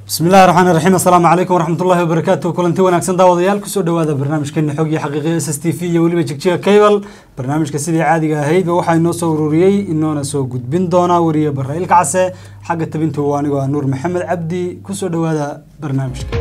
bismi illahi raxmaan raxiim assalaamu calaykum waraxmat ullahi wabarakaatu kulanti wanaagsan daawadayaal kusoo dhawaada barnaamijkeeni xog iyo xaqiiqiya s s t v iyo weliba jigjiga cable barnaamijka sidii caadiga ahaydba waxaa inoo soo ururiyey inoona soo gudbin doonaa weriye barra ilka case xagga tabintu waa anigoo ah nuur maxamed cabdi kusoo dhawaada barnaamijka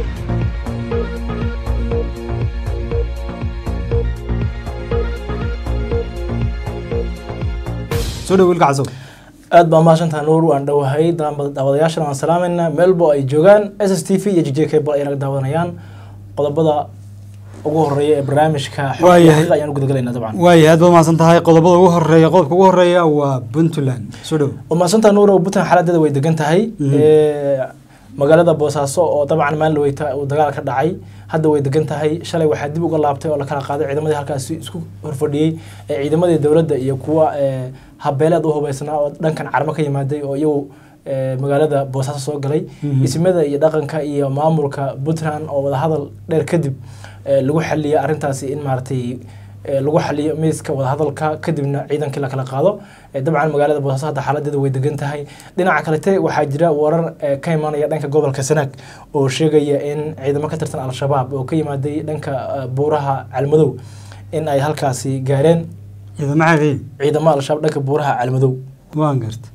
soo dhawo ilka casow aad baa mahadsantaha nuur waan dhowahay daawadayaashana waan salaamayna meelbo ay joogaan s s t v iyo j j cable ay naga daawadanayaan qodobada ugu horeeya ee barnaamijka Waayahay. xaqiiqa ayaan u gudagalayna dabcan waayahay aad baad mahadsan tahay qodobada ugu horeeya qodobka ugu horeeya waa puntland soo dhawo waa mahadsantaha nuur oo puntland xaaladeeda way degan tahay Ee, magaalada boosaaso oo dabcan maalin weyta uu dagaal ka dhacay hadda way degan tahay shalay waxaa dib uga laabtay oo la kala qaaday ciidamadii halkaasi isku horfadhiyey ee ciidamadii dowladda iyo kuwa ee, habeeleed u hubeysnaa oo dhankan carmo ka yimaaday oo iyagu ee, magaalada boosaaso soo galay Mhm. ismada iyo dhaqanka iyo maamulka puntland oo wadahadal dheer kadib ee, lagu xaliyay arrintaasi in maaragtay ee, lagu xaliyo miiska wadahadalka kadibna ciidankii la kala qaado Ee, dabcan magaalada boosaaso hadda xaaladeeda way degan tahay dhinaca kalete waxaa jira warar ee, ka imanaya dhanka gobolka sanaag oo sheegaya in ciidamo ka tirsan al-shabaab oo ka yimaaday dhanka ee, buuraha calmadow in ay halkaasi gaareen ciidamo xaqiiqi ciidamo al-shabaab dhanka buuraha calmadow waan garta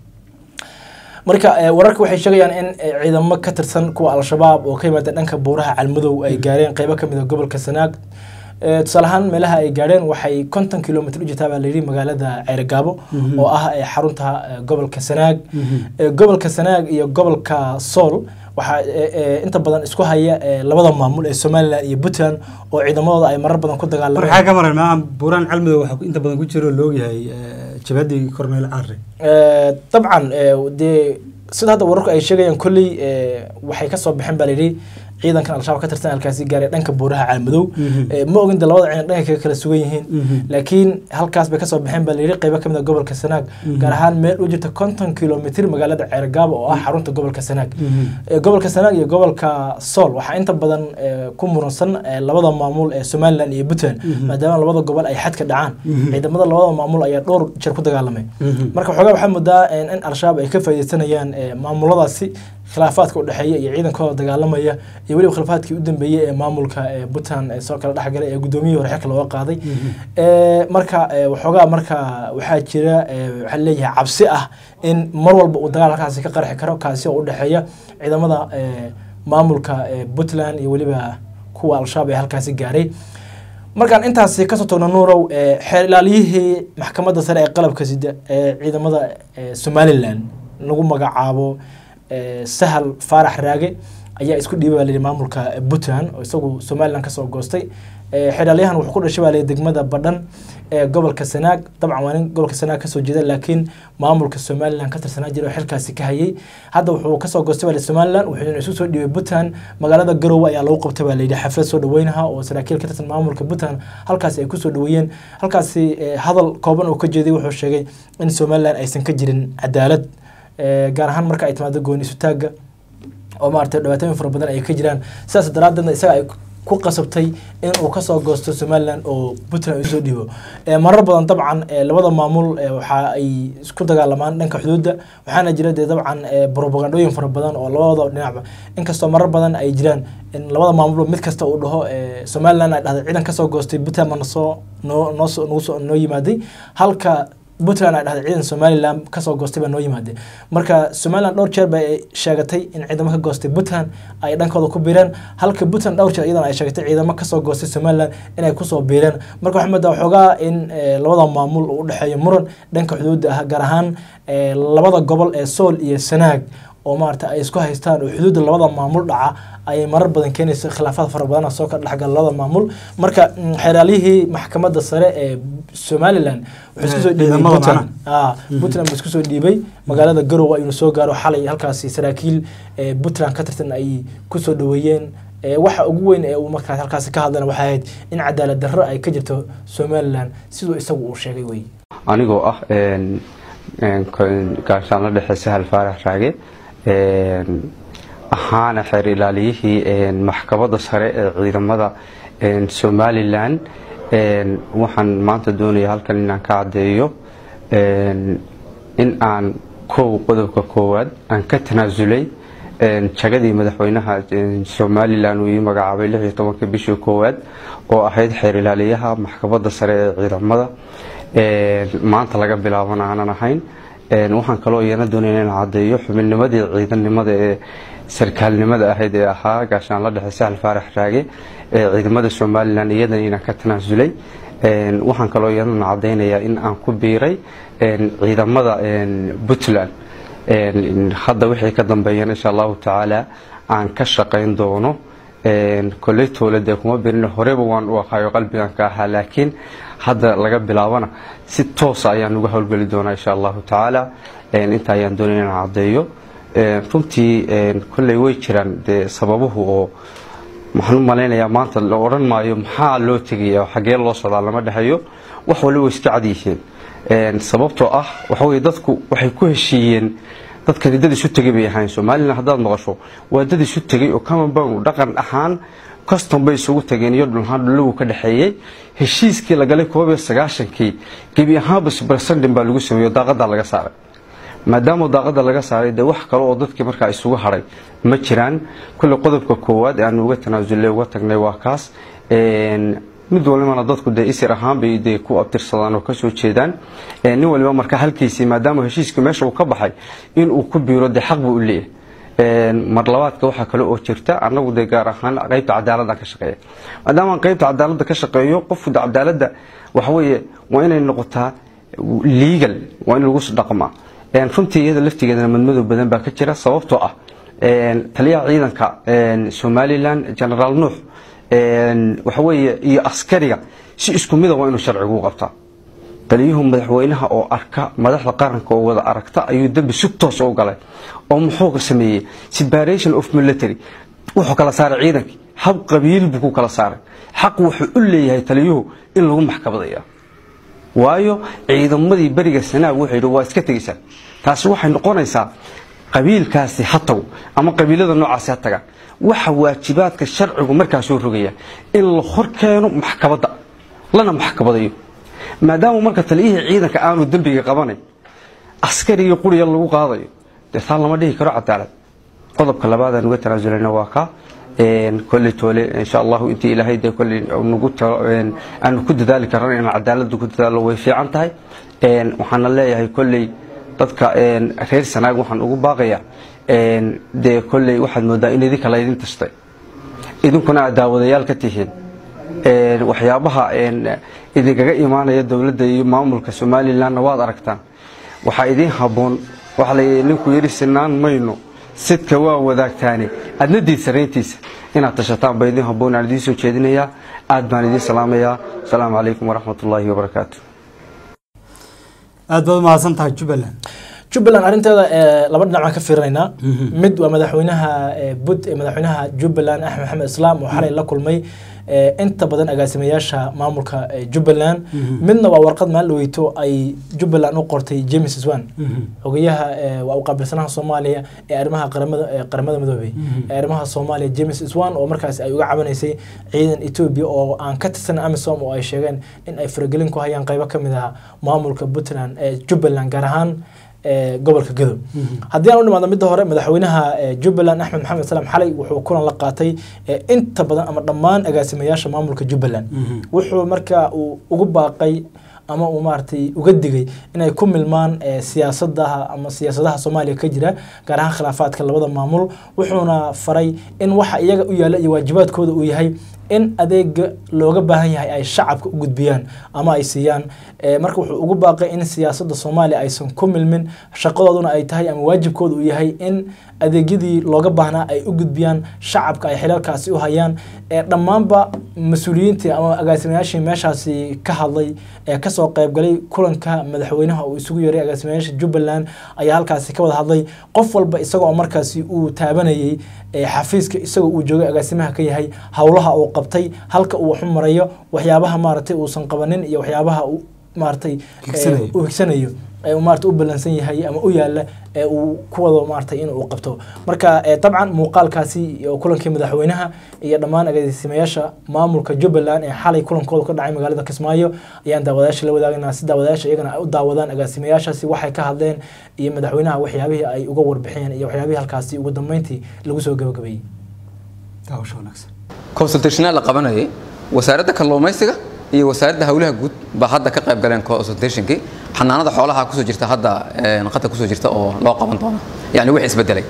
marka ee, wararka waxay sheegayaan in ee, ciidamo ka tirsan kuwa al-shabaab oo ka yimaada dhanka buuraha calmadow ay gaareen qeybo kamid a gobolka sanaag Ee, tusaale ahaan meelaha ay gaareen waxay konton kilomitr u jirtaa baa layidhi magaalada ceerigaabo Mhm. oo ah ee, xarunta ee, gobolka sanaag Mhm. Ee, gobolka sanaag iyo gobolka sool waxaa ee, ee, inta badan isku haya ee, labada maamul ee somalilan iyo puntland oo ciidamadooda ay marar badan ku marka dagaalameen waxaa ka maran maaha buuraan calmadow waxaa ku- inta badan ku jira oo loogyahay eh, jabhadii cornel carre Ee, dabcan ee, dee sida hadda wararku ay sheegayaan kolley ee, waxay ka soo baxeen baa layidhi ciidankan al-shabaab ka tirsan halkaasi gaaray dhanka buuraha caalmadow Mhm. Ee, ma ogin de labada ciidan dhanka kaga kala sugan yihiin Mhm. laakiin halkaas bay kasoo baxeen baa layidhi qeybo kamid a gobolka sanaag Mhm. gaar ahaan meel u jirta konton kilomitr magaalada ceergaabo oo ah xarunta gobolka sanaag Mhm. Ee, gobolka sanaag iyo gobolka sool waxaa inta badan ee, ku muransan ee, labada maamul ee somalilan iyo puntland Mhm. maadaama labada gobol ay xadka dhacaan Mhm. ciidamada labada maamul ayaa dhowr jeer ku dagaalamay Mhm. marka xoogaa waxaa moodaa in in al-shabaab ay ka faaideysanayaan ee, maamuladaasi khilaafaadka u dhexeeya iyo ciidankooda dagaalamaya iyo weliba khilaafaadkii u dambeeyey ee maamulka ee puntland ee soo kala dhexgalay ee gudoomiyihii hore xilka looga qaaday Mhm. Ee, marka ee, waxoogaa marka waxaa jira ee, waxaa leeyahay cabsi ah in mar walba uu dagaal halkaasi ka qarxi karo kaasi oo u dhexeeya ciidamada ee, maamulka ee, puntland iyo weliba kuwa al-shabaab ee halkaasi gaaray markaan intaasi kasoo tagno nuurow ee, xeer ilaaliyihii maxkamadda sare ee qalabka sida ee ciidamada ee, somalilan lagu magacaabo ee, sahal faarax raage ayaa isku dhiibay baa layidhi maamulka puntland oo isagu somalilan kasoo goostay Ee, xeer ilaalyahan wuxuu ku dhashay baa layidhi degmada badhan ee gobolka sanaag dabcan waa nin gobolka sanaag kasoo jeeda laakiin maamulka somalilan ka tirsanaa jira oo xilkaasi ka hayay hadda wuxuu kasoo goostay baa layidhi somalilan wuxuuna isu soo dhiibay puntland magaalada garowe ayaa lagu qabtay baa layidhi xaflad soo dhaweynaha oo saraakiil ka tirsan maamulka puntland halkaasi ay kusoo dhaweeyeen halkaasi ee, hadal kooban oo ka jeeday wuxuu sheegay in somalilan aysan ka jirin cadaalad Ee, gaar ahaan marka ay timaado gooni isutaaga oo maaragtay dhibaatooyin fara badan ay ka jiraan sidaas daraadeedna isaga ay ku qasabtay in uu kasoo goosto somalilan oo puntland usoo dhiibo Ee, marar badan dabcan ee, labada maamul ee, waxa ay isku dagaalamaan dhanka xuduudda waxaana jira dee dabcan ee, propagandooyin fara badan oo labada dhinacba inkastoo marar badan ay jiraan in labada maamulba mid kasta uu dhaho ee, somalilan ay dhahday ciidan kasoo goostay puntland ma nasoo noo noo soo- nagu soo- noo yimaaday halka puntland ay dhahday ciidan somalilan kasoo goostay baa noo yimaadeen marka somalilan dhowr jeer bay sheegatay in ciidamo ka goostay puntland ay dhankooda ku biireen halka puntland dhowr jeer iyadana ay sheegatay ciidamo kasoo goostay somalilan inay kusoo biireen marka waxaa moodaa waxoogaa in ee, labada maamul uu udhexeeyo muran dhanka xuduudda ah gaar ahaan ee, labada gobol ee sool iyo sanaag oo maarata ay isku haystaan oo xuduudda labada maamul dhaca ayay marar badan keenaysa khilaafaad fara badan oo soo kala dhexgala labada maamul marka mm, xeeraalihii maxkamadda sare ee somalilan wuxuu isku soo Eh, dhiibay ciidamada puntland macnaha. Ah, puntland buu isku soo dhiibay magaalada garowe ayuuna soo gaaro xalay halkaasi saraakiil ee puntland ka tirsan ay kusoo dhaweeyeen Ee, waxa ugu weyn ee uu markaas halkaasi ka hadlana waxay ahayd in cadaalad darro ay ka jirto somalilan siduu isagu uu sheegay wey anigoo ah een, een, ko- gaashaan la dhexe sahal faarax raage een, ahaana xeer ilaaliyihii een, maxkamadda sare ee ciidamada een, somalilan een, waxaan maanta doonaya halkan inaan ka caddeeyo een, in aan kow qodobka koowaad aan ka tanaasulay een, jagadii madaxweynaha een, somalilan uu ii magacaabay lix iyo tobanka bishii koowaad oo ahayd xeer ilaaliyaha maxkamadda sare ee ciidamada een, maanta laga bilaabana aanan ahayn een, waxaan kaloo iyana doonaya inaan caddeeyo xubinnimadii ciidannimada ee sarkaalnimada ahayd ee ahaa gaashaanla dhexe sahal faarax raage ee ciidamada somalilan iyadan inaan ka tanaasulay Een, waxaan kaloo iyadana caddaynayaa in aan ku biiray een, ciidamada een, puntland Een, hadda wixii ka dambeeyana insha allahu tacaala aan ka shaqayn doono Een, kolley towlade kuma birin horeba waan u aqaayo qalbigan ka ahaa laakiin hadda laga bilaabana si toosa ayaan uga howlgeli doonaa insha allahu tacaala Een, inta ayaan doonaya inaan caddeeyo Een, runtii een, kolley way jiraan dee sababuhu oo waxaan u malaynayaa maanta la odhan maayo maxaa loo tegaya xagee loo socdaa lama dhexeeyo wax waliba iska cad yihiin Een, sababtoo ah waxa weye dadku waxay ku heshiiyeen dadkani dad isu tegay bay ahayn somalilan haddaad maqasho waa dad isu tegay oo common dhaqan ahaan custom bay isugu tageen iyo dhulhaan dhulagu ka dhexeeyey heshiiskii la galay koob iyo sagaashankii gebi ahaanba subarsandin baa lagu sameeyo daaqadaa laga saaray maadaama daaqada laga saaray dee wax kale oo dadkii markaa isugu hadhay ma jiraan kulle qodobka koowaad ee aan uga tanaasulay uga tagnay waa kaas Een, mid walibana dadku dee isir ahaan bay dee ku abtirsadaan oo kasoo jeedaan Een, nin waliba marka halkiisii maadaama heshiiska meesha uu ka baxay in uu ku biiro dee xaq buu u leeyahay Een, mar labaadka waxaa kale oo jirta anagu dee gaar ahaan qaybta cadaaladda ka shaqeeya maadaama aan qaybta cadaaladda ka shaqeeyo qofku de cadaaladda waxa weeye waa inay noqotaa legal waa in lagu dhaqmaa Een, runtii iyada laftigeedana madmadow badan baa ka jira sababtoo ah een, taliyaha ciidanka een, somalilan generaal nuux een, waxa weeye iyo askariga si isku mida waa inuu sharcigu u qabtaa taliyuhu madaxweynaha oo arka madaxda qaranka oo wada aragta ayuu dembi si toos u galay oo muxuu sameeyey separation of military wuxuu kala saaray ciidankii hab qabiil buu ku kala saaray xaq wuxuu u leeyahay taliyuhu in lagu maxkamadaya waayo ciidamadii beriga sanaag wuxuu yidhi waa iska tegaysaa taasi waxay noqonaysaa qabiilkaasi ha tago ama qabiilada noocaasi ha tagaan waxa waajibaadka sharcigu markaa soo rogaya in la hor keeno maxkamadda lana maxkamadayo maadaama marka taliyihii ciidanka aanu dembiga qabanayn askarigii quriya lagu qaadayo dee taa lama dhihi karo cadaalad qodobka labaadaan uga tanaasulana waa ka kolley toole insha allahu intii ilaahay dee kolley nagu aanu ku dadaali karana inaan cadaaladda ku dadaalo way fiican tahay waxaana leeyahay kolley dadka reer sanaag waxaan ugu baaqayaa dee kolley waxaad moodaa in idinka laydin tashtay idinkuna aad daawadayaal ka tihiin waxyaabaha idinkaga imaanaya dowladda iyo maamulka somalilanna waad aragtaan waxaa idiin habboon waxaa layidhi ninku yidhi sinaan mayno sidka waa wadaagtaani adna diid sarayntiisa inaad tashataan baa idiin habboon aan idiin soo jeedinayaa aad baan idiin salaamayaa asalaamu calaykum waraxmat ullaahi wabarakaatu aad baad umahadsan tahay jubbaland jubbaland arrinteeda ee, laba dhinac baan ka fiirinaynaa mid waa madaxweynaha ee, bud ee madaxweynaha jubbaland axmed maxamed islaam oo xalay la kulmay ee, inta badan agaasimayaasha maamulka ee, jubbaland midna waa warqad maalin weyto ay jubbaland u qortay james swan xogayaha ee, waa u qaabilsanaha soomaaliya ee arrimaha qaramada ee, qaramada midoobay ee arrimaha soomaaliya james swan oo markaas ay uga cabanaysay ciidan etoobiya oo aan ka tirsan amisom oo ay sheegeen in ay faragelin ku hayaan qaybo ka mid ah maamulka puntland ee jubbaland gaar ahaan ee, gobolka gadow haddii aan u nimaadno midda hore madaxweynaha ee, jubbaland axmed maxamed salaam xalay wuxuu kulan la qaatay ee, inta badan ama dhammaan agaasimayaasha maamulka jubbaland wuxuu marka uu ugu baaqay ama uu maaragtay uga digay inay ku milmaan ee, siyaasadaha ama siyaasadaha soomaaliya ka jira gaar ahaan khilaafaadka labada maamul wuxuuna faray in waxa iyaga u yaalla iyo waajibaadkooda uu yahay in adeega looga baahan yahay ay shacabka u gudbiyaan ama ay siiyaan Ee, marka wuxuu ugu baaqay in siyaasadda soomaaliya aysan ku milmin shaqadooduna ay tahay ama waajibkooda uu yahay in adeegyadii looga baahnaa ay u gudbiyaan shacabka ay xilalkaasi u hayaan ee dhammaanba mas-uuliyiintii ama agaasimayaashii meeshaasi ka hadlay ee kasoo qaybgalay kulanka madaxweynaha uu isugu yeeray agaasimayaasha jubbaland ayaa halkaasi ka wada hadlay qof walba isagoo markaasi uu taabanayay ee xafiiska isagoo uu joogay agaasimaha ka yahay howlaha uu qabtay halka uu waxu marayo waxyaabaha maaragtay uusan qabanin iyo waxyaabaha uu maaragtay Higsanayo. uu higsanayo ee uu maarata u ballansan yahay ama u yaala ee uu ku wado maarata in uu qabto marka ee, dabcan muuqaalkaasi iyo kulankii madaxweynaha iyo dhammaan agaasimayaasha maamulka jubbaland ee xalay kulankooda ka dhacay magaalada kismaayo ayaan daawadayaasha la wadaagana si daawadayaasha iyagana ay u daawadaan agaasimayaashaasi waxay ka hadleen iyo madaxweynaha waxyaabihii ay uga warbixiyeen iyo waxyaabihii halkaasi ugu dambeyntii lagu soo gabagabeeyey daawasho wanaagsan consultationaa la qabanayay wasaaradda kalluumaysiga iyo wasaaradda howlaha guud baa hadda ka qayb galeen consultationkii xanaanada xoolaha kusoo jirta hadda een, qadka kusoo jirta oo loo qaban doona yani wixii isbedelay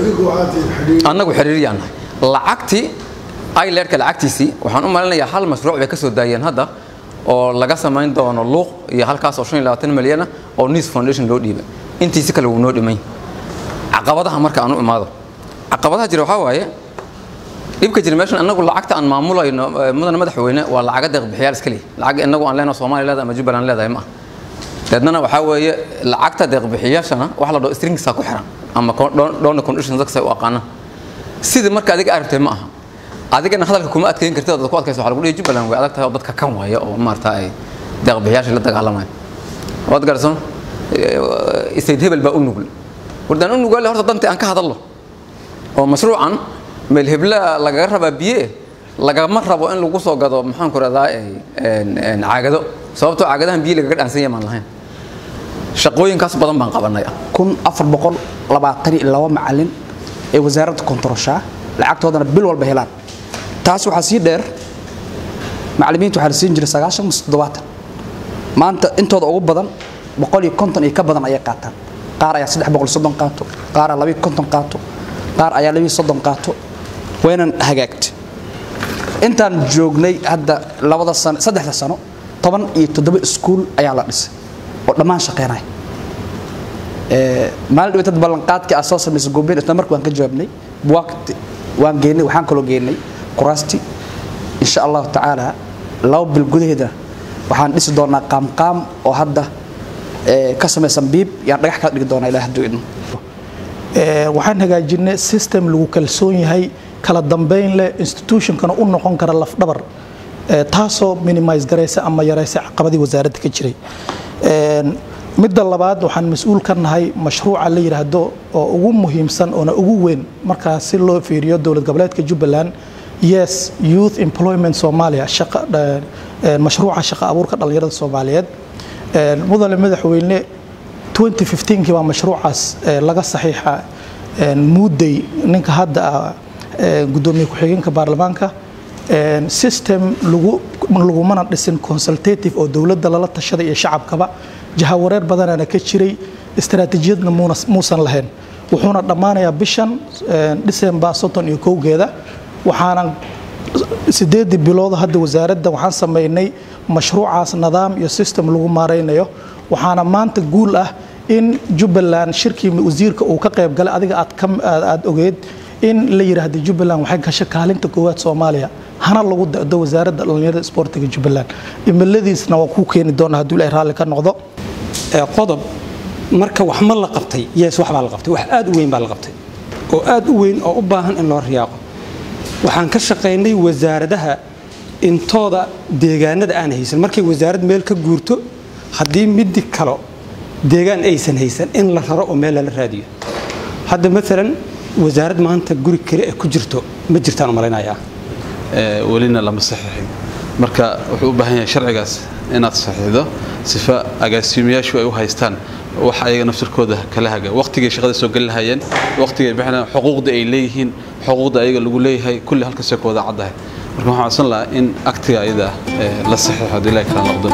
annagu xiriiriyaan nahay lacagtii ilerka lacagtiisii waxaan u malinayaa hal mashruuc bay ka soo daayeen hadda oo laga samayn doono luuq iyo halkaas oo shan iyo labaatan milyan ah oo nis foundation loo dhiibay intiisi kale wuu noo dhimay caqabadaha marka aan u imaado caqabadaha jira waxaa waaye dhibka jira meeshan annagu lacagta aan maamulayno eh, mudane madaxweyne waa lacaga deeqbixiyaal iska leh lacag inagu aan leenahay Soomaaliya leedahay ama Jubbaland leedahay ma aha deednana waxaa weeye lacagta deeqbixiyaashana wax la dhaho stringsa ku xiran ama donor conditions dadka say u aqaanaan sidii marka adiga aragtay ma aha adigana hadalka kuma adkeyn kartid oo dad ku adkaysa waxaa lagu dhihi Jubbaland way adag tahay oo dadka kan waaya oo maarata ay deeqbixiyaasha la dagaalamayo waad garsan isayd hebel baa u nugul wardaan u nugul horta dantii aan ka hadallo oo mashruucan meel hebla lagaga rabaa biye lagama rabo in lagu soo gado maxaan ku radaa caagado sababtoo caagadahan biyo lagaga dhaansan yamaan lahayn shaqooyinkaas badan baan qabanay kun afar boqol labaatan iyo laba macalin ee wasaaradda kontaroshaa lacagtoodana bil walba helaan taas waxaa sii dheer macalimiinta waxaa la siin jiray sagaashan mise toddobaatan maanta intooda ugu badan boqol iyo konton iyo ka badan ayay qaataan qaar ayaa saddex boqol iyo soddon qaato qaar ayaa labiyo konton qaato qaar ayaa labiyo soddon qaato waynan hagaagtay intaan joognay hadda labada sano saddexda sano toban iyo toddoba iskuul ayaa la dhisay oo dhammaan shaqeynaya maalin dhaweytad ballanqaadkii aad soo samaysay goobeen isla markii waan ka jawaabnay buwaagti waan geynay waxaan kaloo geynay kuraasti insha allahu tacaala laba bil gudaheeda waxaan dhisi doonaa qaamqaam oo hadda eh, ka samaysan biib yaan dhagax kala dhigi doonaa ilaah hadduu idmo Ee, waxaan hagaajinay system lagu kalsoon yahay kala dambeyn leh institutionkana u noqon kara lafdhabar ee, taasoo minimise garaysa ama yaraysa caqabadii wasaaradda ka jiray Een, midda labaad waxaan mas-uul ka nahay mashruuca la yidhaahdo oo ugu muhiimsan oona ugu weyn markaa si loo fiiriyo dowlad goboleedka jubbaland yes youth employment somalia shaqa eh, eh, mashruuca shaqa abuurka dhallinyarada soomaaliyeed Een, mudane madaxweyne 2015kii baa mashruucaas eh, laga saxiixa eh, muudey ninka hadda ah eh, gudoomiye ku-xigeenka baarlamaanka Eh, system lagu lagumana dhisin consultative oo dowladda lala tashada iyo shacabkaba jahawareer badanaana ka jiray istaraatiijiyadna muuna- muusan lahayn wuxuuna dhammaanayaa bishan eh, December soddon iyo kowgeeda waxaana sideedii bilood hadda wasaaradda waxaan sameynay mashruucaas nidaam iyo system lagu maaraynayo waxaana maanta guul ah in jubbaland shirkii wasiirka uu ka qayb galay adiga aad ka- aad aad ogeyd in la yidhaahdo jubbaland waxay gashay kaalinta koowaad soomaaliya hana lagu da'do wasaaradda dhallinyarada isboortiga jubbaland imiladiisna waa kuu keeni doona hadduu ilaahay raalli ka noqdo ee qodob marka wax ma la qabtay yes wax baa la qabtay wax aad u weyn baa la qabtay oo aad u weyn oo u baahan in loo riyaaqo waxaan ka shaqaynay wasaaradaha intooda deegaanada aan haysan markay wasaarad meel ka guurto haddii midi kalo deegaan aysan haysan in la raro oo meel lala raadiyo hadda maalan wasaarad maanta guri kale ee ku jirto ma jirtaan u malaynayaa ee, welina lama saxiixin marka wuxuu u baahan yahay sharcigaas inaad saxiixdo sifa agaasimayaashu ay u haystaan wax ayaga naftirkooda kala haga waqtigay shaqada soo geli lahayeen waqtigay bixinayaan xuquuqda ay leeyihiin xuquuqda ayaga lagu leeyahay kulli halkaasay ku wada caddahay marka waxaan codsan lahaa in aktiga ayada ah ee, la saxiixo haddii ilahi kala noqdo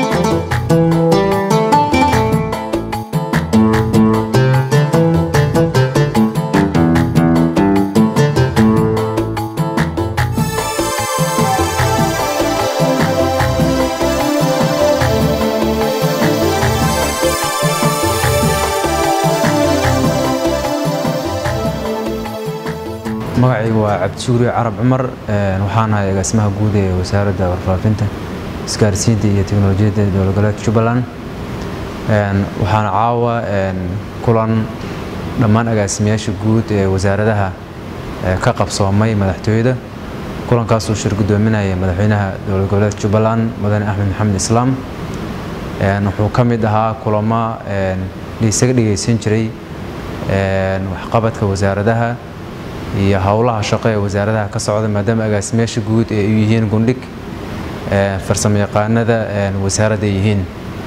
magacaygu waa cabdisuuri carab cumar een, waxaan ahay agaasimaha guud ee wasaaradda warfaafinta isgaarsiinta iyo teknolojiyadda dowlad goboleedka jubbaland Een, waxaana caawa een, kulan dhammaan agaasimayaasha guud ee wasaaradaha ee ka qabsoomay madaxtooyada kulankaasuu shir gudoominaya madaxweynaha dowlad goboleedka jubbaland mudane axmed maxamed islaam Een, wuxuu ka mid ahaa kulamo een, la isaga dhegeysan jiray een, waxqabadka wasaaradaha iyo howlaha shaqo ee wasaaradaha ka socda maadaama agaasimeyaasha guud ee u yihiin gundhig een, farsamo yaqaanada een, wasaaradda ay yihiin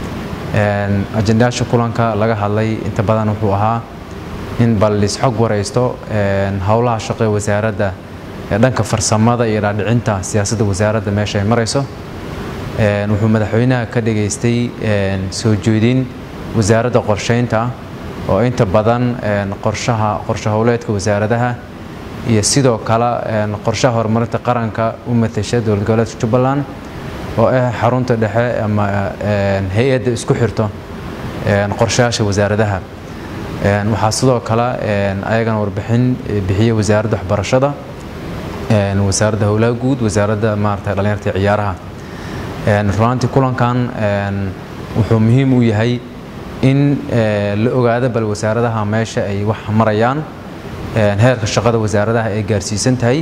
Een, ajendayaasha kulanka laga hadlay inta badan wuxuu ahaa in bal isxog waraysto een, howlaha shaqo ee wasaaradda ee dhanka farsamada iyo dhaadhicinta siyaasadda wasaaradda meesha ay marayso Een, wuxuu madaxweynaha ka dhageystay een, soo jeedin wasaaradda qorsheynta oo inta badan een, qorshaha qorshe howleedka wasaaradaha iyo sidoo kale een, qorshaha horumarinta qaranka u matasha dowlad goboleedka jubbaland oo ah xarunta dhexe ama een, hay-adda isku xirto een, qorshayaasha wasaaradaha Een, waxaa sidoo kale een, ayagana warbixin eh, bixiyey wasaaradda waxbarashada een, wasaaradda howlaha guud wasaaradda maarata dhalinyarta iyo ciyaaraha Een, runtii kulankan een, wuxuu muhiim u yahay in eh, la ogaado bal wasaaradaha meesha ay wax marayaan een, heerka shaqada wasaaradaha ay gaarsiisan tahay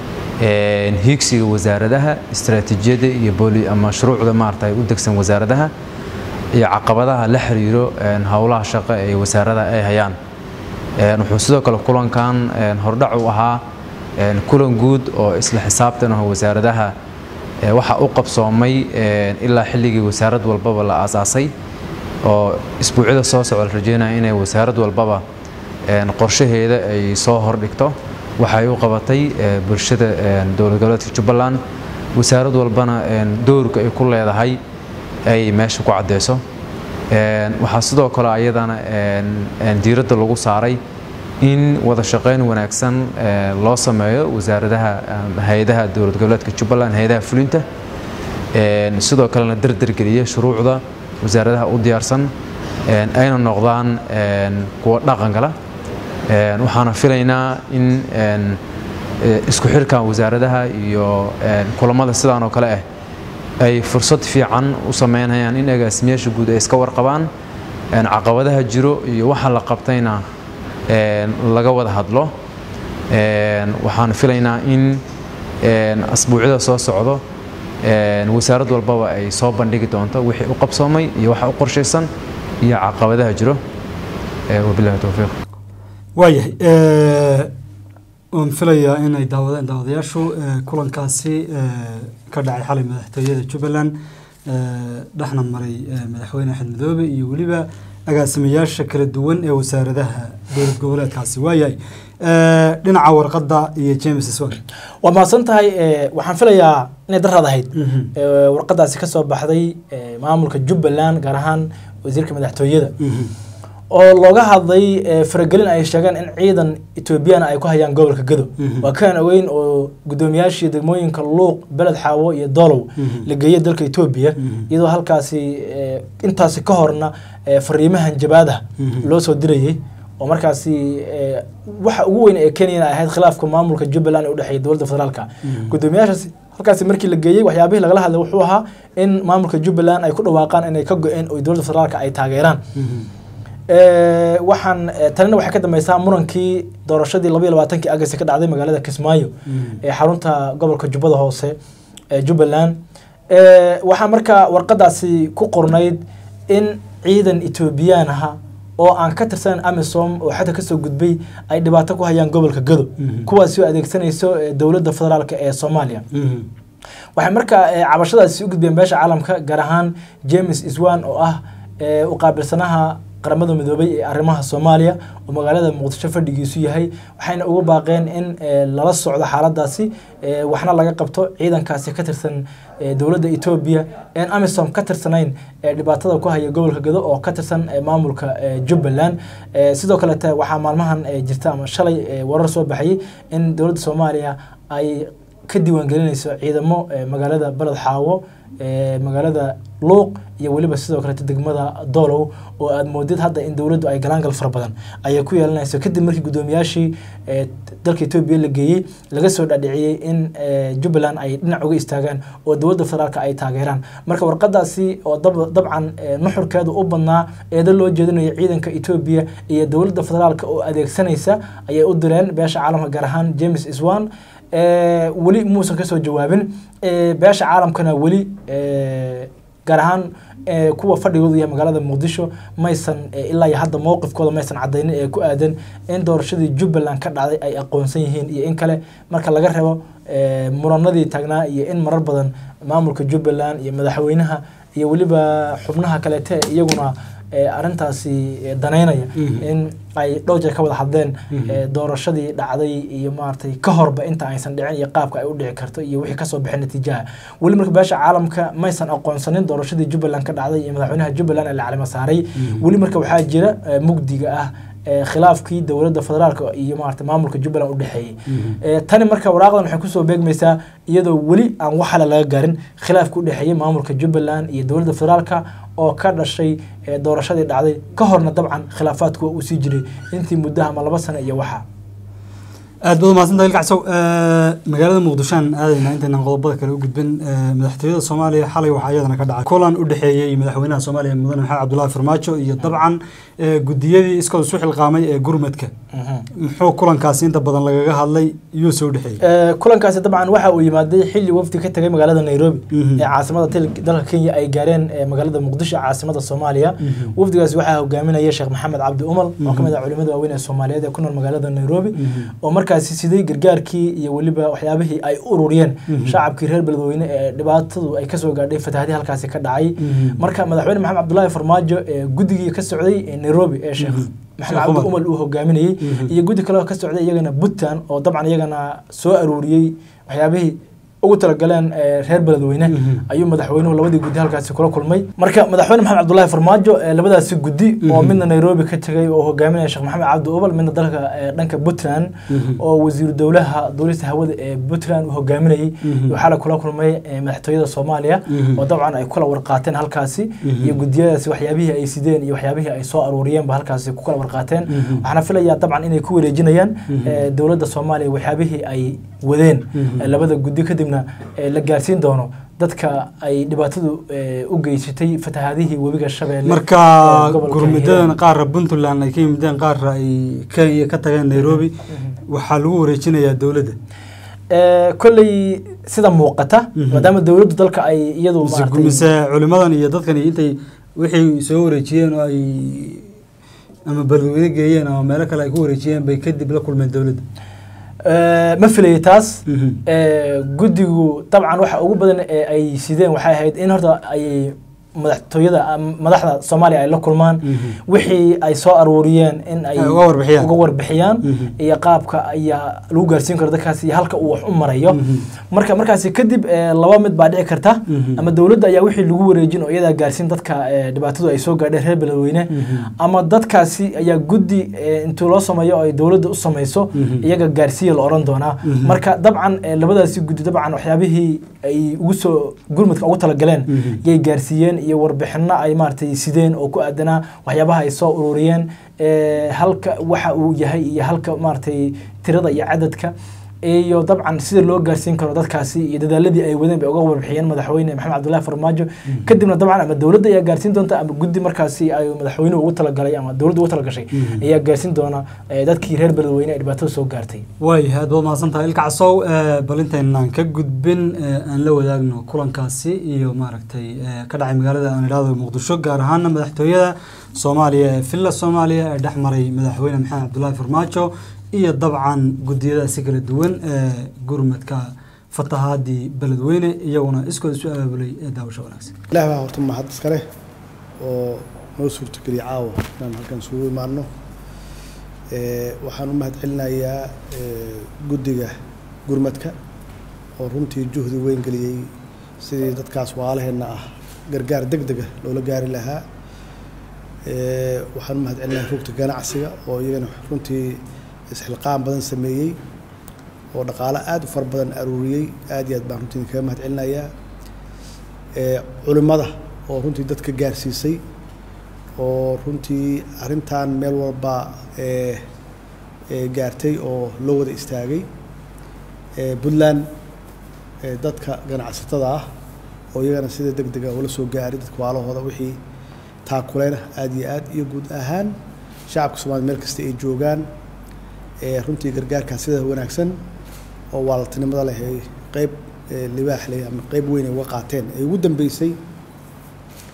een, hiigsiga wasaaradaha istaraatiijiyadda iyo booli ama shuruucda maarata u degsan wasaaradaha iyo caqabadaha la xiriiro een, howlaha shaqo ee wasaaradaha ay hayaan Een, wuxuu sidoo kale kulankan een, hordhac u ahaa een, kulan guud oo isla xisaabtan ah wasaaradaha ee, waxa u qabsoomay een, ilaa xilligii wasaarad walbaba la aasaasay oo isbuucyada soo socda la rajeynaya inay wasaarad walbaba een, qorshaheeda ay soo hordhigto waxay u qabatay ee, bulshada een, dowlad goboleedka jubbaland wasaarad walbana een, doorka ay ku leedahay ay meesha ku caddeyso Een, waxaa sidoo kale ayadana een, een, diiradda lagu saaray in wada shaqayn wanaagsan ee, loo sameeyo wasaaradaha een, hay-adaha dowlad goboleedka jubbaland hay-adaha fulinta Een, sidoo kalena dardargeliya shuruucda wasaaradaha u diyaarsan een, ayna noqdaan een, kuwa dhaqangala Een, waxaana filaynaa in een, ee, isku xirka wasaaradaha iyo een, kulamada sidaan oo kale ah ay fursad fiican u sameynayaan in agaasimayaasha guud ay iska warqabaan een, caqabadaha jiro iyo waxa la qabtayna een, laga wada hadlo Een, waxaan filaynaa in een, asbuucyada soo socdo een, wasaarad walbaba ay soo bandhigi doonto wixii u qabsoomay iyo waxa u qorshaysan iyo caqabadaha jiro Ee, wabillahi towfiiq waayahay eh, waan filayaa inay daawadeen daawadayaashu eh, kulankaasi eh, ka dhacay xalay madaxtooyada jubbaland eh, dhexna maray eh, madaxweyne axmed madoobe iyo weliba agaasimayaasha kala duwan ee wasaaradaha dowlad goboleedkaasi waayahay eh, dhinaca warqadda iyo james swan waa mahadsan tahay eh, waxaan filayaa inay daraad ahayd Mhm. Eh, warqadaasi ka soo baxday eh, maamulka jubbaland gaar ahaan wasiirka madaxtooyada oo looga hadlay eh, faragelin ay sheegeen in ciidan etoobiyana ay ku hayaan gobolka gado Mhm. waa kaan ogeyn oo gudoomiyaashii degmooyinka luuq beled xaawo iyo dolow Mhm. la geeyay dalka etoobiya Mhm. iyadoo halkaasi eh, intaasi ka horna eh, fariimahan jabaada Mhm. loo soo dirayay oo markaasi eh, waxa ugu weyn ee kenyana ay ahayd khilaafka maamulka jubbaland ee u dhexeeya dowladda federaalka gudoomiyaashaasi halkaasi markii la geeyey waxyaabihii lagala hadlay wuxuu ahaa in maamulka jubbaland ay ku dhawaaqaan inay ka go-een oo dowladda federaalka ay taageeraan Eh, waxaan eh, tanina waxay ka dambeysaa murankii doorashadii labaiyo labaatankii agasti ka dhacday magaalada kismaayo ee xarunta gobolka jubbada hoose ee jubbaland Eh, waxaa markaa warqadaasi ku qornayd in ciidan etoobiyaan aha oo aan ka tirsanan amisom oo xadda kasoo gudbay ay dhibaato ku hayaan gobolka gado Mhm. kuwaasi oo adeegsanayso eh, dowladda federaalka ee soomaaliya waxay markaa eh, cabashadaasi u gudbeen beesha caalamka gaar ahaan james iswan oo ah eh, u qaabilsanaha qaramada midoobay ee arrimaha soomaaliya oo magaalada muqdisho fadhigiisu yahay waxayna ugu baaqeen in eh, lala socdo xaaladaasi eh, waxna laga qabto ciidankaasi ka tirsan eh, dowladda etoobiya een amisom ka tirsanayn ee dhibaatada ku haya gobolka gado oo ka tirsan eh, maamulka eh, jubbaland Eh, sidoo kalete waxaa maalmahan eh, jirta ama shalay eh, warar soo baxayay in dowladda soomaaliya ay ka diiwaangelinayso ciidamo eh, magaalada baled xaawo eh, magaalada luuq iyo weliba sidoo kaleeto degmada doolow oo aad moodid hadda in dowladdu ay galaangal fara badan ayay ku yeelanayso kadib markii gudoomiyaashii eh, dalka etoobiya la geeyey laga soo dhadhiciyey in eh, jubbaland ay dhinac uga istaagaan oo dowladda federaalka ay taageeraan marka warqadaasi oo dab- dabcan eh, nuxurkeedu u badnaa eedo loo jeedinayo ciidanka etoobiya iyo dowladda federaalka oo adeegsanaysa ayay u direen beesha caalamka gaar ahaan james iswan Eh, weli muusan kasoo jawaabin Eh, beesha caalamkana weli eh, gaar ahaan eh, kuwa fadhigoodu yahay magaalada muqdisho maysan eh, ilaa iyo hadda mowqifkooda maysan cadaynin ee ku aadan in doorashadii jubbaland ka dhacday ay aqoonsan yihiin iyo in kale marka laga reebo eh, muranadii taagnaa iyo in marar badan maamulka jubbaland iyo madaxweynaha iyo weliba xubnaha kaleete iyaguna eh, arrintaasi eh, danaynaya in ay dhowr jeer ka wada hadleen eh, doorashadii dhacday iyo maaragtay ka horba inta aysan dhicin iyo qaabka ay u dhici karto iyo wixii kasoo bixin natiijaha weli marka beesha caalamka maysan aqoonsanin doorashadii jubbaland ka dhacday iyo madaxweynaha jubbaland ee la calimo saaray weli marka waxaa jira eh, mugdiga ah eh, khilaafkii dowladda federaalka iyo maarata maamulka jubbaland u dhexeeyey Eh, tani marka waraaqdan waxay kusoo beegmaysaa iyadoo weli aan wax xala laga gaarin khilaafka u dhexeeyey maamulka jubbaland iyo dowladda federaalka oo ka dhashay eh, doorashadii dhacday ka horna dabcan khilaafaadku waa uu sii jiray intii muddaha ama laba sano iyo waxa aad baad umahadsantahay ilkacsow magaalada muqdisho aan aadayna intaynan qodobada kale u gudbin Eh, madaxtooyada soomaaliya xalay waxaa iyadana ka dhacay kulan u dhexeeyey madaxweynaha soomaaliya mudane maxamed cabdulaahi farmaajo iyo dabcan eh, gudiyadii iskooda isu xilqaamay ee gurmadka muxuu kulankaasi inta badan lagaga hadlay iyuu soo dhexeeyey Eh, kulankaasi dabcan waxa uu yimaaday xilli wafdi ka tegay magaalada nairobi Mhm. ee caasimada til- dalka kenya ay gaareen eh, magaalada muqdisho caasimada soomaaliya wafdigaasi waxaa hogaaminaya sheekh maxamed cabdi umal oo ka mid ah culimada waaweyn ee soomaaliyeed ee ku nool magaalada nairobi oo markaasi siday gargaarkii iyo weliba waxyaabihii ay u ururiyeen shacabkii reer beledweyne ee dhibaatadu ay kasoo gaadhay fatahaadii halkaasi ka dhacay marka madaxweyne maxamed cabdulaahi farmaajo ee guddigii ka socday ee nairobi ee sheekh maxamed Sheekh cabdi Umar. umal uu hogaaminayey iyo guddi kale oo ka socday iyagana puntland oo dabcan iyagana soo aruuriyey waxyaabihii ugu talagaleen eh, reer beledweyne ayuu madaxweynuhu labadii guddi halkaasi kula kulmay marka madaxweyne maxamed cabdulaahi farmaajo eh, labadaasi guddi oo midna nairobi ka tegay oo hogaaminaya sheekh maxamed cabdi ubal midna dalka eh, dhanka puntland oo wasiiru dowlaha duulista hawada ee puntland uu hogaaminayey waxaa la kula kulmay eh, madaxtooyada soomaaliya oo dabcan ay kula warqaateen halkaasi iyo gudiyadaasi waxyaabihii ay sideen iyo waxyaabihii ay soo aruuriyeen ba halkaasi ku kala warqaateen waxaana filayaa dabcan inay ku wareejinayaan eh, dowladda soomaaliya waxyaabihii ay wadeen eh, labada guddi kadibna eh, la gaarsiin doono dadka ay dhibaatadu eh, u geysatay fatahaadihii webiga shabeelle marka ee gobolka gurmidadan Hiiraan. qaarra puntland ay ka yimideen qaarra ay kenya ka tageen nairobi waxaa lagu wareejinayaa dowladda Eh, kolley sida muuqata maadaama dowladdu dalka ay iyadu mise maaragtay mise culimadan iyo dadkan intay wixii soo wareejiyeen oo ay ama beledweyne geeyeen ama meelo kale ay ku wareejiyeen bay kadib la kulmeen dowladda Eh, ma filayay taas Mhm. Eh, guddigu dabcan waxa ugu badan ee ay sideen waxay ahayd in horta ay madaxtooyada am- madaxda soomaaliya ay la kulmaan wixii ay soo aruuriyeen in ay Ay uga warbixiyaan. uga warbixiyaan Mhm. iyo qaabka ayaa lagu gaarsiin karo dadkaasi iyo halka uu wax u marayo marka markaasi kadib eh, laba mid baa dhici karta Mhm. ama dowladda ayaa wixii lagu wareejin oo iyadaa gaarsiin dadka eh, dhibaatadu ay soo gaadheen reer beledweyne ama dadkaasi ayaa guddi eh, intuu loo sameeyo oo ay dowladda u samayso iyaga gaarsiiya la oran doonaa marka dabcan eh, labadaasi guddi dabcan waxyaabihii ay ugu soo gurmudka ugu talagaleen yay gaarsiiyeen iyo warbixino ay maaragtay sideen oo ku aadanaa waxyaabaha ay soo ururiyeen eh, halka waxa uu yahay iyo halka maaragtay tirada iyo cadadka iyo dabcan sida loo gaarsiin karo dadkaasi iyo dadaaladii ay wadeen bay uga warbixiyeen madaxweyne maxamed cabdullaahi farmaajo kadibna dabcan ama dowladda ayaa gaarsiin doonta ama guddi markaasi ay madaxweynuhu ugu talagalay ama dowladdu ugu talagashay ayaa gaarsiin doona eh, dadkii reer beledweyne ee dhibaatada soo gaartay waayahay aad baad mahadsan tahay ilka casow eh, bal intaynaan ka gudbin eh, aan la wadaagno kulankaasi iyo maaragtay eh, ka dhacay magaalada aan idhaahdo muqdisho gaar ahaana madaxtooyada soomaaliya ee villa soomaaliya ee dhex maray madaxweyne maxamed cabdulaahi farmaajo iyo dabcan gudiyadaasi kala duwan ee gurmadka fatahaadii beledweyne iyaguna iskooda isu abaabulay ee daawasho wanaagsan ilaah baa horta mahad iska leh oo noo suurtogeliya caawa inaan halkan isugu imaano Eh, waxaan u mahad celinayaa eh, guddiga gurmadka oo runtii juhdi weyn geliyey sidii dadkaas waalaheenna ah gargaar deg dega loola gaari lahaa Eh, waxaan u mahad celinayaa rugta ganacsiga oo iyagana runtii isxilqaan badan sameeyey oo dhaqaalo aada u fara badan aruuriyey aad iyo aad baan runtii kaga mahad celinayaa Eh, culimmada oo runtii dadka gaarsiisay oo runtii arrintan meel walba eh, eh, gaartay oo loo wada istaagay Eh, puntland eh, dadka ganacsatada ah oo iyagana sida deg dega ula soo gaaray dadka waalahooda wixii taakuleyna aada iyo aad iyo guud ahaan shacabka soomaliya meel kasta ay joogaan eh, runtii gargaarkaas sida wanaagsan oo waaltinimada leh ay qeyb eh, libaax leh ama qeyb weyn ay uga qaateen ay ugu dambeysay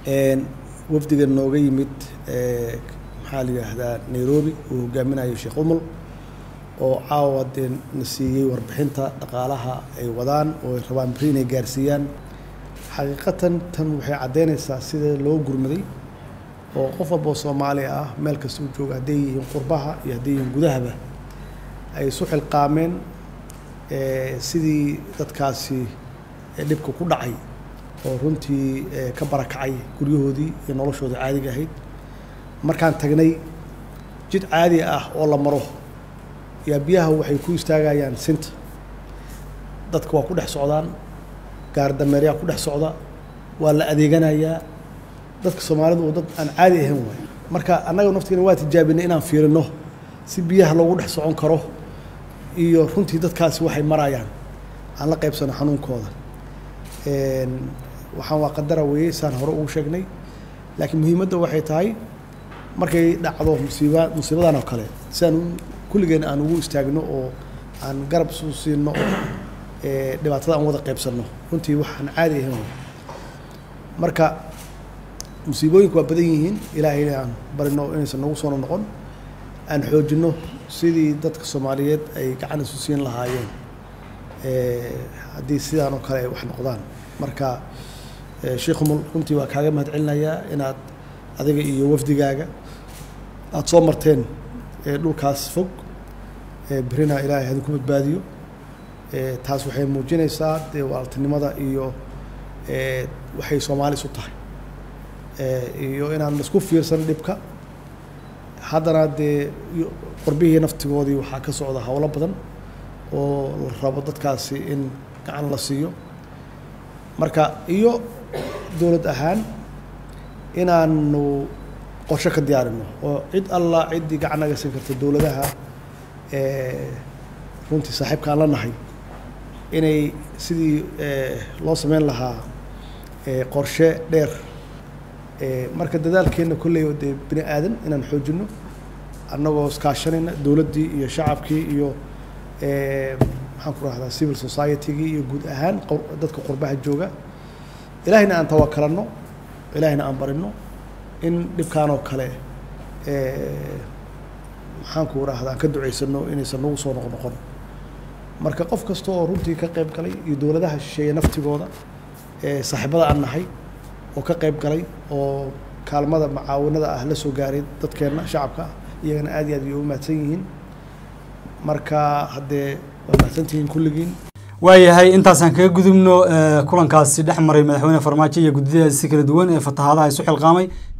Een, wafdiga nooga yimid ee, maxaa la yidhaahdaa nairobi uu hogaaminayo sheekh umul oo caawa dee na siiyey warbixinta dhaqaalaha ay wadaan oo ay rabaan beri inay gaarsiiyaan xaqiiqatan tan waxay caddeynaysaa sida loo gurmaday oo qof walba oo soomaali ah meel kasta uu jooga hadday yihiin qurbaha iyo hadday yihiin gudahaba ay isu xilqaameen ee, sidii dadkaasi ee dhibka ku dhacay oo runtii ee, ka barakacay guryahoodii iyo noloshoodii caadiga ahayd markaan tagnay jid caadi ah oo la maro yaa biyaha waxay ku istaagayaan sinta dadka waa ku dhex socdaan gaar dameeryaa ku dhex socda waa la adeeganayaa dadka soomaalidu oo dad aan caadi ahayn waay marka annaga naftigeena waa tijaabinay inaan fiirino si biyaha loogu dhex socon karo iyo runtii dadkaasi waxay marayaan aan la qaybsano xanuunkooda Een, waxaan waa qadara weeye saan hore ugu sheegnay laakiin muhiimadda waxay tahay markay dhacdo musiiba musiibadan oo kale si aan u- kulligeen aan ugu istaagno oo aan garab isu siino oo ee, dhibaatada aan wada qaybsanno runtii waxaan caadi ahayn waay marka musiibooyinku waa badan yihiin ilaahayna aan barino inaysan nagu soo noqon aan xoojino sidii dadka soomaaliyeed ay gacan isu siin lahaayeen ee, haddii sidaan oo kale ay wax noqdaan marka ee, sheekh umul runtii waa kaaga mahad celinayaa inaad adiga iyo wafdigaaga aada soo marteen ee, dhulkaas fog ee, berina ilaahay hadinku badbaadiyo ee, taas waxay muujinaysaa dee walaaltinimada iyo ee, waxay soomaali isu tahay ee, iyo inaan isku fiirsan dhibka haddana dee iyo qorbihii naftigoodii waxaa ka socda howlo badan oo la rabo dadkaasi in gacan la siiyo marka iyo dowlad ahaan inaanu qorshe ka diyaarino oo cid alla ciddii gacan naga siin karta dowladaha ee, runtii saaxiibkaan la nahay inay sidii ee, loo sameyn lahaa ee, qorshe dheer ee, marka dadaalkeenna kolley oo dee bini aadan inaan xoojino annagoo iskaashanayna dowladdii iyo shacabkii iyo ee, maxaan ku rahdaa civil society-gii iyo guud ahaan qor- dadka qurbaha jooga ilaahayna aan tawakalanno ilaahayna aan barino in dhibkaan oo kale ee, maxaan ku rahdaa aan ka ducaysano inaysan nagu soo noqnoqon marka qof kasta oo runtii ka qayb galay iyo dowladaha shisheeye naftigooda ee saaxiibada aan nahay oo ka qayb galay oo kaalmada macaawinada ah la soo gaaray dadkeenna shacabka ah iyagana aad iyo aad bay u mahadsan yihiin marka haddee waa mahadsantihiin kulligiin waayahay intaasaan kaga gudubno eh, kulankaasi dhex maray madaxweyne farmaajo iyo guddiyada si kala duwan ee fatahaadaha isu xilqaamay